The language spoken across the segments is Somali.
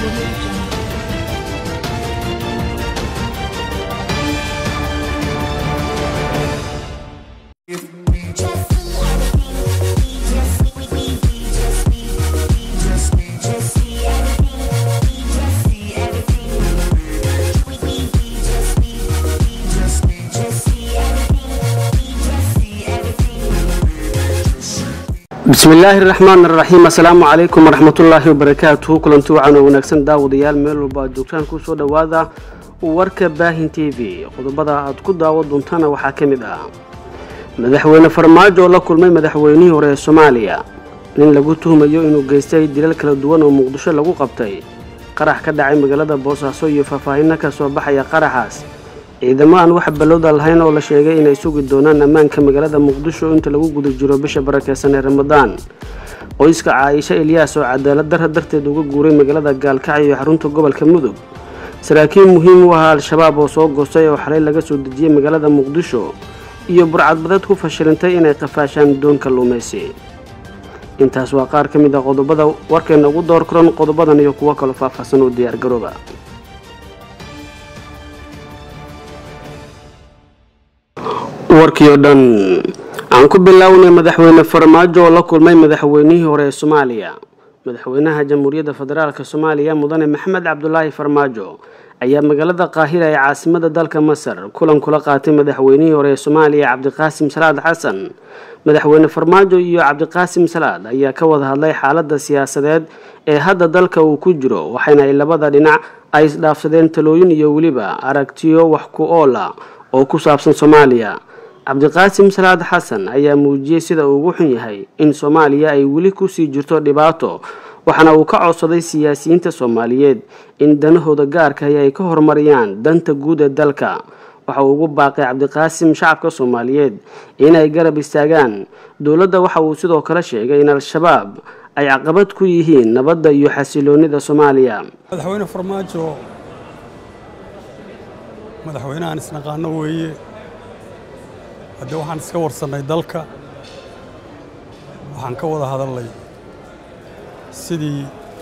Audio Jungle. bismillaahi raxmaan raxiim assalaamu calaykum waraxmatullaahi wabarakaatuhu kulanti wacan oo wanaagsan daawadayaal meel walba aad joogtaan kusoo dhowaada warka baahin t v qodobada aad ku daawo doontana waxaa ka mid ah madaxweyne farmaajo oo la kulmay madaxweynihii hore ee soomaaliya nin lagu tuhmayo inuu geystay dilal kala duwan oo muqdisho lagu qabtay qarax ka dhacay magaalada boosaaso iyo faahfaahinno ka soo baxaya qaraxaas ciidamo aan wax ballowda lahayn oo la sheegay inay sugi doonaan ammaanka magaalada muqdisho inta lagu guda jiro bisha barakeysan ee ramadaan qoyska caaisha ilyaas oo cadaalad darra darteed uga guuray magaalada gaalkacyo ee xarunta gobolka mudug saraakiil muhiim u ahaa al-shabaab oo soo goostay oo xalay laga soo dejiyey magaalada muqdisho iyo burcadbadeed ku fashilintay inay qafaashaan doon kalluumaysi intaas waa qaar ka mid ah qodobada warkeena ugu door koran qodobadan iyo kuwo kaloo faahfaahsan oo diyaargarooba warkii oo dhan aan ku bilownay madaxweyne farmaajo oo la kulmay madaxweynihii hore ee soomaaliya madaxweynaha jamhuuriyadda federaalk soomaaliya mudane maxamed cabdulaahi farmaajo ayaa magaalada qaahira ee caasimada dalka masar kulan kula qaatay madaxweynihii hore ee soomaaliya cabdiqaasim salaad xasan madaxweyne farmaajo iyo cabdiqaasim salaad ayaa ka wada hadlay xaalada siyaasadeed ee hadda dalka uu ku jiro waxayna ay labada dhinac ay isdhaafsadeen talooyin iyo weliba aragtiyo wax ku oola oo ku saabsan soomaaliya cabdiqaasim salaad xasan ayaa muujiyey sida uu ugu xun yahay in soomaaliya ay weli kusii jirto dhibaato waxaana uu ka codsaday siyaasiyiinta soomaaliyeed in danahooda gaarkahi ay ka horumariyaan danta guud ee dalka waxa uu ugu baaqay cabdiqaasim shacabka soomaaliyeed inay garab istaagaan dowladda waxa uu sidoo kale sheegay in al-shabaab ay caqabad ku yihiin nabadda iyo xasiloonida soomaaliya madaxweyne farmaajo madaxweynahan isnaqaano weeye haddee waxaan iska warsannay dalka waxaan ka wada hadalnay sidii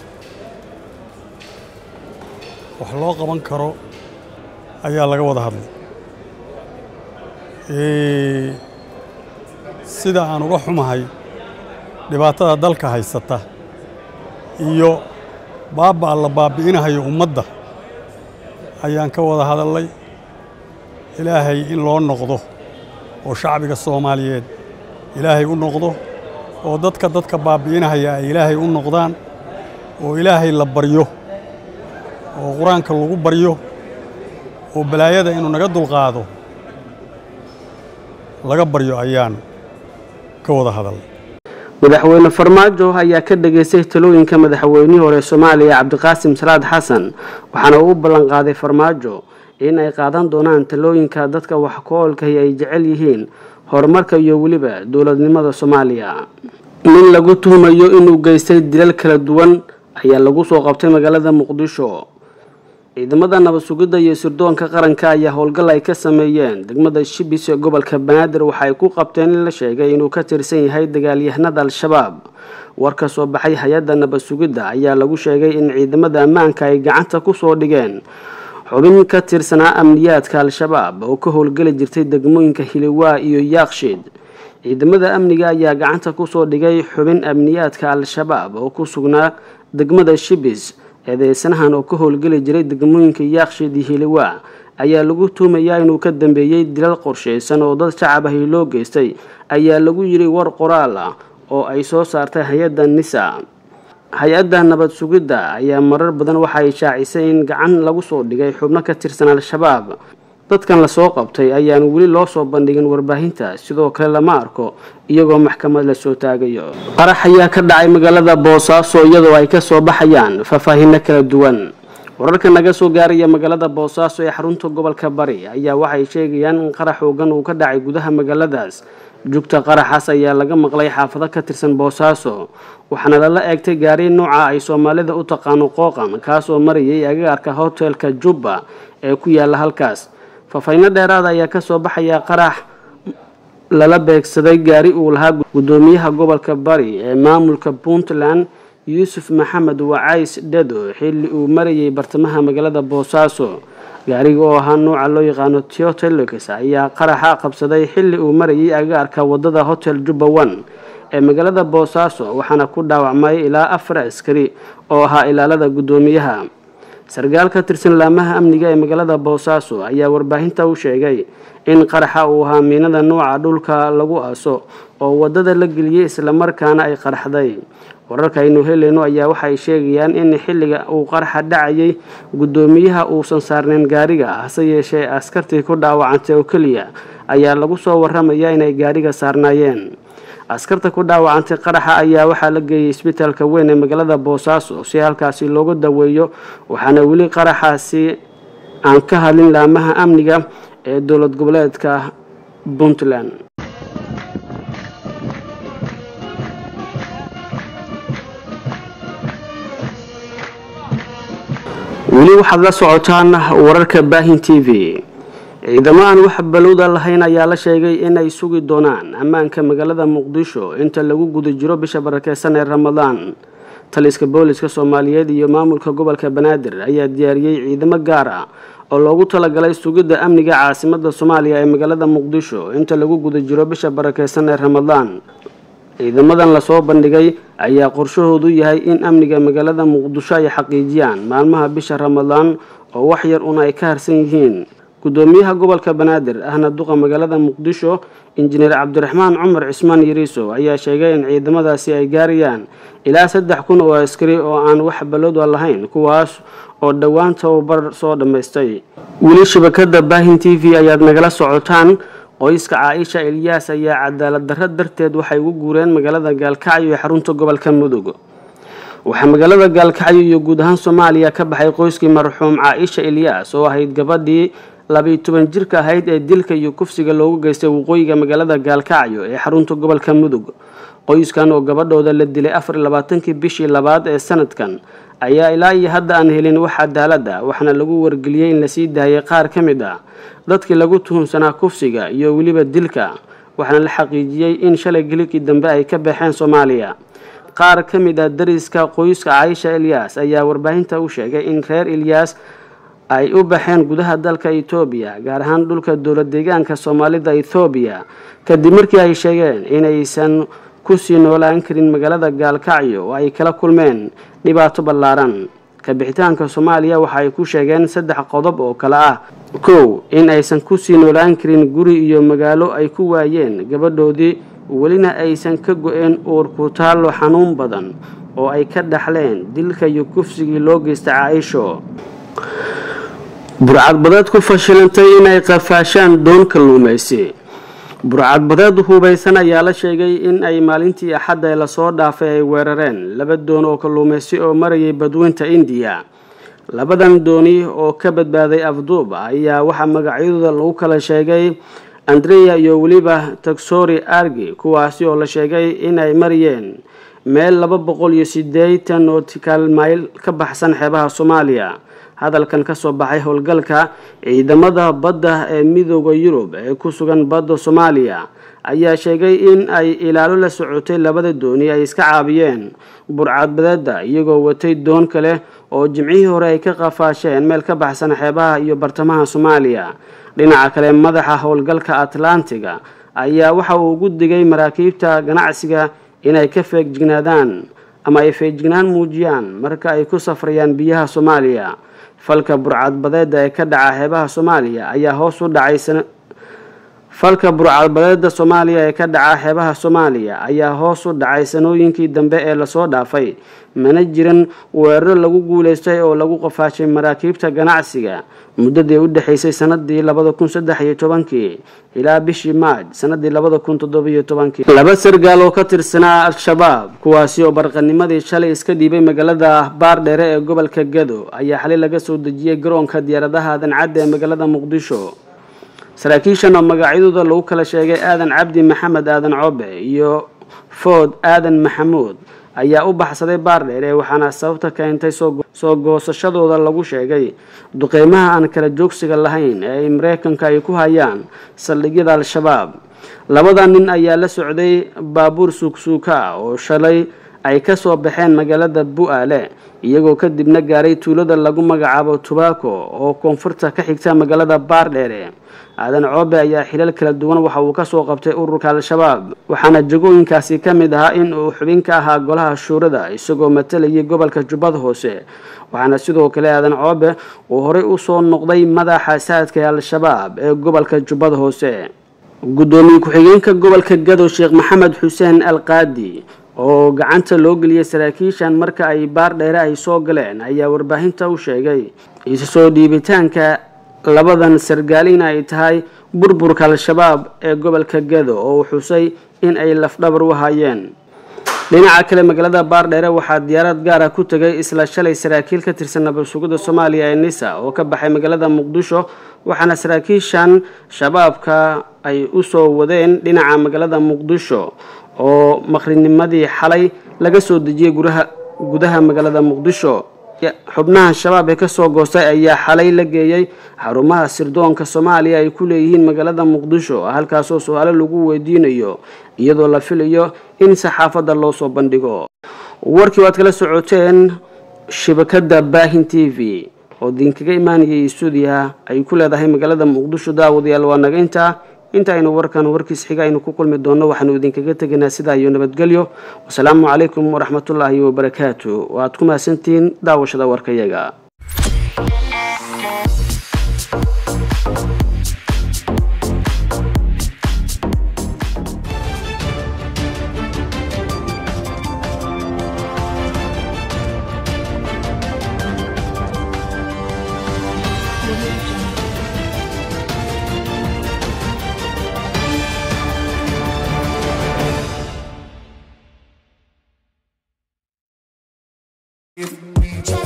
wax loo qaban karo ayaa laga wada hadlay sida aan uga xumahay dhibaatada dalka haysata iyo baabba'a la baabbi'inahayo ummadda ayaan ka wada hadalnay ilaahay in loo noqdo oo shacbiga soomaaliyeed ilaahay u noqdo oo dadka dadka baabbi'inahaya ay ilaahay u noqdaan oo ilaahay la baryo oo qur-aanka lagu baryo oo balaayada inuu naga dulqaado laga baryo ayaan ka wada hadalnay madaxweyne farmaajo ayaa ka dhageystay talooyinka madaxweynihii hore soomaaliya cabdiqaasim salaad xasan waxaana uu u ballan qaaday farmaajo in ay qaadan doonaan talooyinka dadka wax ku-oolkahi ay jecel yihiin horumarka iyo weliba dowladnimada soomaaliya nin lagu tuhmayo inuu geystay dilal kala duwan ayaa lagu soo qabtay magaalada muqdisho ciidamada nabad sugidda iyo sirdoonka qaranka ayaa howlgal ay ka sameeyeen degmada shibis ee gobolka banaadir waxa ay ku qabteen in la sheegay inuu ka tirsan yahay dagaalyahanada al-shabaab war ka soo baxay hay-adda nabad sugidda ayaa lagu sheegay in ciidamada ammaanka ay gacanta ku soo dhigeen xubin ka tirsanaa amniyaadka al-shabaab oo ka howlgeli jirtay degmooyinka hiliwaa iyo yaakshiid ciidamada amniga ayaa gacanta kusoo dhigay xubin amniyaadka al-shabaab oo ku sugnaa degmada shibis eedeysanahan oo ka howlgeli jiray degmooyinka yaakshiid iyo hiliwaa ayaa lagu tuumayaa inuu ka dambeeyey dilal qorshaysan oo dad shacab ahi loo geystay ayaa lagu yiri war qoraal ah oo ay soo saartay hay-adda nisa hay-adda nabad sugidda ayaa marar badan waxa ay shaacisay in gacan lagu soo dhigay xubno ka tirsan al-shabaab dadkan lasoo qabtay ayaan weli loo soo bandhigin warbaahinta sidoo kale lama arko iyagoo maxkamad la soo taagayo qarax ayaa ka dhacay magaalada boosaaso iyadoo ay ka soo baxayaan faahfaahinno kala duwan wararka naga soo gaaraya magaalada boosaaso ee xarunta gobolka bari ayaa waxay sheegayaan in qarax xoogan uu ka dhacay gudaha magaaladaas jugta qaraxaas ayaa laga maqlay xaafado ka tirsan boosaaso waxaana lala eegtay gaari nooca ay soomaalida u taqaano qooqan kaasoo marayay agagaarka hotelka jubba ee ku yaala halkaas faafayno dheeraada ayaa kasoo baxaya qarax lala beegsaday gaari uu lahaa gudoomiyaha gobolka bari ee maamulka puntland yuusuf maxamed wacays dhado xilli uu marayay bartamaha magaalada boosaaso gaariga oo ahaa nuuca loo yaqaano teotelix ayaa qaraxa qabsaday xilli uu marayay agaarka wadada hotel jubba one ee magaalada boosaaso waxaana ku dhaawacmay ilaa afar askari oo ahaa ilaalada guddoomiyaha sarkaal ka tirsan laamaha amniga ee magaalada boosaaso ayaa warbaahinta u sheegay in qaraxa uu ahaa miinada nuuca dhulka lagu aaso oo wadada la geliyey islamarkaana ay qaraxday wararka aynu helayno ayaa waxay sheegayaan in xilliga uu qaraxa dhacayay guddoomiyaha uusan saarneyn gaariga hase yeeshee askartii ku dhaawacantay oo keliya ayaa lagu soo waramayaa inay gaariga saarnaayeen askarta ku dhaawacantay qaraxa ayaa waxaa la geeyay isbitaalka weyn ee magaalada boosaaso si halkaasi loogu daweeyo waxaana weli qaraxaasi aan ka hadlin laamaha amniga ee dowlad goboleedka puntland weli waxaad la socotaan wararka baahin t v ciidamo aan wax balowda lahayn ayaa la sheegay inay sugi doonaan ammaanka magaalada muqdisho inta lagu guda jiro bisha barakeysan ee ramadaan taliska booliska soomaaliyeed iyo maamulka gobolka banaadir ayaa diyaariyey ciidamo gaar ah oo loogu talagalay sugidda amniga caasimada soomaaliya ee magaalada muqdisho inta lagu guda jiro bisha barakeysan ee ramadaan ciidamadan lasoo bandhigay ayaa qorshahoodu yahay in amniga magaalada muqdisho ay xaqiijiyaan maalmaha bisha ramadaan oo wax yar una ay ka harsan yihiin gudoomiyaha gobolka banaadir ahna duqa magaalada muqdisho injineer cabdiraxmaan cumar cismaan yariisow ayaa sheegay in ciidamadaasi ay gaarayaan ilaa saddex kun oo askari oo aan wax balowda lahayn kuwaas oo dhowaan tababar soo dhammaystay weli shabakada baahin t v ayaad nagala socotaan qoyska caaisha elyaas ayaa cadaalad darro darteed waxay ugu guureen magaalada gaalkacyo ee xarunta gobolka mudug waxaa magaalada gaalkacyo iyo guud ahaan soomaaliya ka baxay qoyskii marxuum caaisha elyaas oo ahayd gabadhii labiiyo toban jirka ahayd ee dilka iyo kufsiga loogu geystay waqooyiga magaalada gaalkacyo ee xarunta gobolka mudug qoyskan oo gabadhooda la dilay afar iyo labaatankii bishii labaad ee sanadkan ayaa ilaa iyo hadda aan helin wax cadaalad ah waxaana lagu wargeliyey in lasii daayay qaar ka mid ah dadkii lagu tuhunsanaa kufsiga iyo weliba dilka waxaana la xaqiijiyey in shalay gelikii dambe ay ka baxeen soomaaliya qaar ka mid ah dariska qoyska caaisha elyaas ayaa warbaahinta u sheegay in reer elyaas ay u baxeen gudaha dalka etoobiya gaar ahaan dhulka dowlad deegaanka soomaalida ethoobiya kadib markii ay sheegeen inaysan kusii noolaan karin magaalada gaalkacyo oo ay kala kulmeen dhibaato ballaaran kabixitaanka soomaaliya waxa ay ku sheegeen saddex qodob oo kale ah kow in aysan kusii noolaan karin guri iyo magaalo ay ku waayeen gabadhoodii welina aysan ka go-een uurku taallo xanuun badan oo ay ka dhaxleen dilka iyo kufsigii loo geystay caaisho burcadbadeed ku fashilantay inay qafaashaan doon kalluumaysi burcadbadeed hubaysan ayaa la sheegay in ay maalintii axadda ee lasoo dhaafay ay weerareen laba doon oo kalluumaysi oo marayay badweynta indiya labadan dooni oo ka badbaaday afduub ayaa waxaa magacyadooda lagu kala sheegay andreya iyo weliba tagsori argi kuwaasi oo la sheegay inay marayeen meel laba boqol iyo sideetan notical mayl ka baxsan xeebaha soomaaliya hadalkan kasoo baxay howlgalka ciidamada badda ee midooda yurub ee ku sugan badda soomaaliya ayaa sheegay in ay ilaalo la socotay labada dooni ay iska caabiyeen burcadbadeeda iyagoo watay doon kale oo jimcihii hore ay ka qafaasheen meel ka baxsan xeebaha iyo bartamaha soomaaliya dhinaca kale madaxa howlgalka atlantiga ayaa waxa uu ugu digay maraakiibta ganacsiga inay ka feegjignaadaan ama ay feejignaan muujiyaan marka ay ku safrayaan biyaha soomaaliya falka burcadbadeeda ee ka dhaca xeebaha soomaaliya ayaa hoos u dhacay falka burcadbadeeda soomaaliya ee ka dhaca xeebaha soomaaliya ayaa hoos u dhacay sanooyinkii dambe ee lasoo dhaafay mana jiran weeraro lagu guuleystay oo lagu qafaashay maraakiibta ganacsiga muddadii u dhexaysay sanadii labada kun saddex iyo tobankii ilaa bishii maaj sanadii labada kun toddobiyo tobankii laba sargaal oo ka tirsanaa al-shabaab kuwaasi oo barqanimadii shalay iska dhiibay magaalada baardheere ee gobolka gado ayaa xali laga soo dejiyey garoonka diyaaradaha aadan cadde ee magaalada muqdisho saraakiishan oo magacyadooda lagu kala sheegay aadan cabdi maxamed aadan coobe iyo food aadan maxamuud ayaa u baxsaday baardheere waxaana sababta keentay soo goosashadooda lagu sheegay duqeymaha aan kala joogsiga lahayn ee ay mareykanka ay ku hayaan saldhigyada al-shabaab labada nin ayaa la socday baabuur suugsuuka ah oo shalay ay ka soo baxeen magaalada bu-aale iyagoo kadibna gaaray tuulada lagu magacaabo tubaako oo koonfurta ka xigta magaalada baardheere aadan coobe ayaa xilal kala duwan waxa uu kasoo qabtay ururka al-shabaab waxaana jagooyinkaasi ka mid ahaa in uu xubin ka ahaa golaha shuurada isagoo matalayay gobolka jubbada hoose waxaana sidoo kale aadan coobe uu horey usoo noqday madaxa saadka ee al-shabaab ee gobolka jubbada hoose guddoomiye ku-xigeenka gobolka gadow sheekh maxamed xuseen alqaadi oo gacanta loo geliyay saraakiishan marka ay baar dheere ay soo galeen ayaa warbaahinta u sheegay isu soo dhiibitaanka labadan sargaal in ay tahay burburka al-shabaab ee gobolka gado oo uu xusay in ay lafdhabar u hayeen dhinaca kale magaalada baardheere waxaa diyaarad gaara ku tegay isla shalay saraakiil ka tirsan nabadsugida soomaaliya ee nisa oo ka baxay magaalada muqdisho waxaana saraakiishan shabaabka ay usoo wadeen dhinaca magaalada muqdisho oo maqrinimadii xalay laga soo dejiyey gudaha magaalada muqdisho xubnaha shabaab ee kasoo goostay ayaa xalay la geeyey xarumaha sirdoonka soomaaliya ay ku leeyihiin magaalada muqdisho halkaasoo su-aalo lagu weydiinayo iyadoo la filayo in saxaafadda loo soo bandhigo warkii waad kala socoteen shabakada baahin t v oo idinkaga imaanayay stuudiyaha ay ku leedahay magaalada muqdisho daawadayaal waa naga intaa inta aynu warkan warkiis xiga aynu ku kulmi doonno waxaanu idinkaga tegaynaa sidaa iyo nabadgelyo wasalaamu calaykum waraxmatullaahi wabarakaatu waaad ku mahadsantihiin daawashada warkayaga Check